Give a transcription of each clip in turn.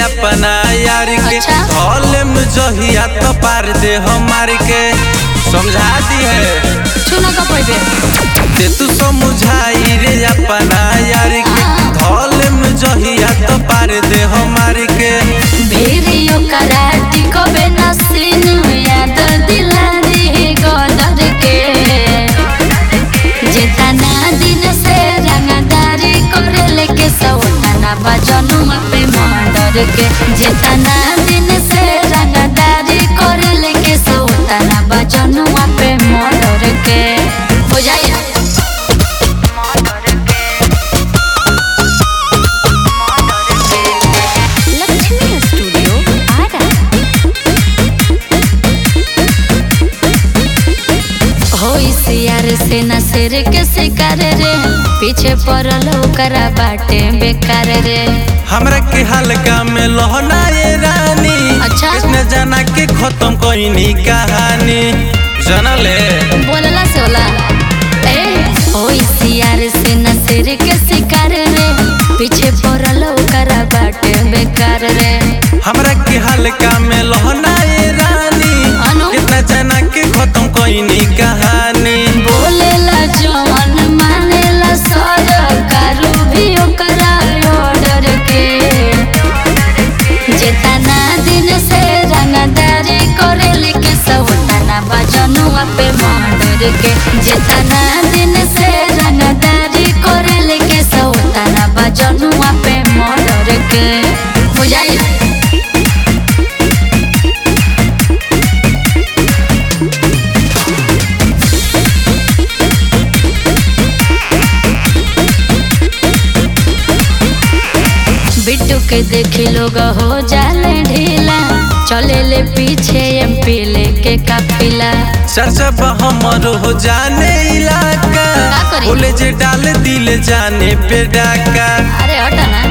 अपना यार के अच्छा। धोले में जहिया तो पार दे हमार के समझा दी है छुना का पड़बे ते तू समझाई रे अपना यार के हाँ। धोले में जहिया तो पार दे हमार के भेरियो कराटी कबे नसीन याद दिला दे गदर के जेतना दिन से रंगदारी करे लेके सौतना बजनु पे मर्डर के जेतना दिन से रंगदारी करे लेके सौतना बजनु पे मर्डर के हो जाए लक्ष्मी स्टूडियो आरा हो सियार से न सिर के शिकार रे पीछे पड़ल ओकरा बाटे बेकार रे हमरा के हल्का में लोहना ये रानी अच्छा। कृष्ण जाना के खत्म कोई कहानी जनले बोलला से होला ए हो सियार से न सिर के शिकार रे पीछे पड़ल ओकरा बाटे बेकार रे हमरा के हल्का में लोहना ये रानी अनु? कितना जाना के खत्म कोई कहानी बोलेला जवन मानेला सरकार भी ओकरा ऑर्डर के जेतना दिन से रंगदारी करेले के सवतना बजनुआ पे मर्डर के जेतना दिन से रंगदारी करेले के सवतना बजनुआ पे मर्डर के बुझाई बिट्टू के देखी लोग हो जाले ढीला चले ले पीछे एमपी लेके काफिला सरसब हमर हो जाने इलाका का करी? बोले जे डाल दिल जाने पे डाका अरे हटा ना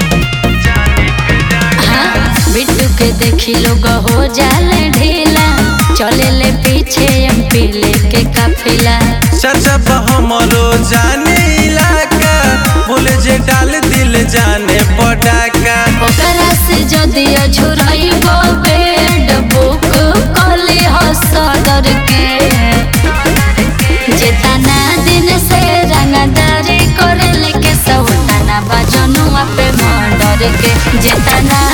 हाँ बिट्टू के देखी लोग हो जाले ढीला चले ले पीछे एमपी लेके काफिला सरसब हमर हो जाने इलाका बोले जे डाल दिल जाने पे डाका ओकरा से जदि अझुरइबो बेड बुक कली हसदर के जेतना दिन से रंगदारी करे लेके सौतना बजनुआ पे मर्डर के जेतना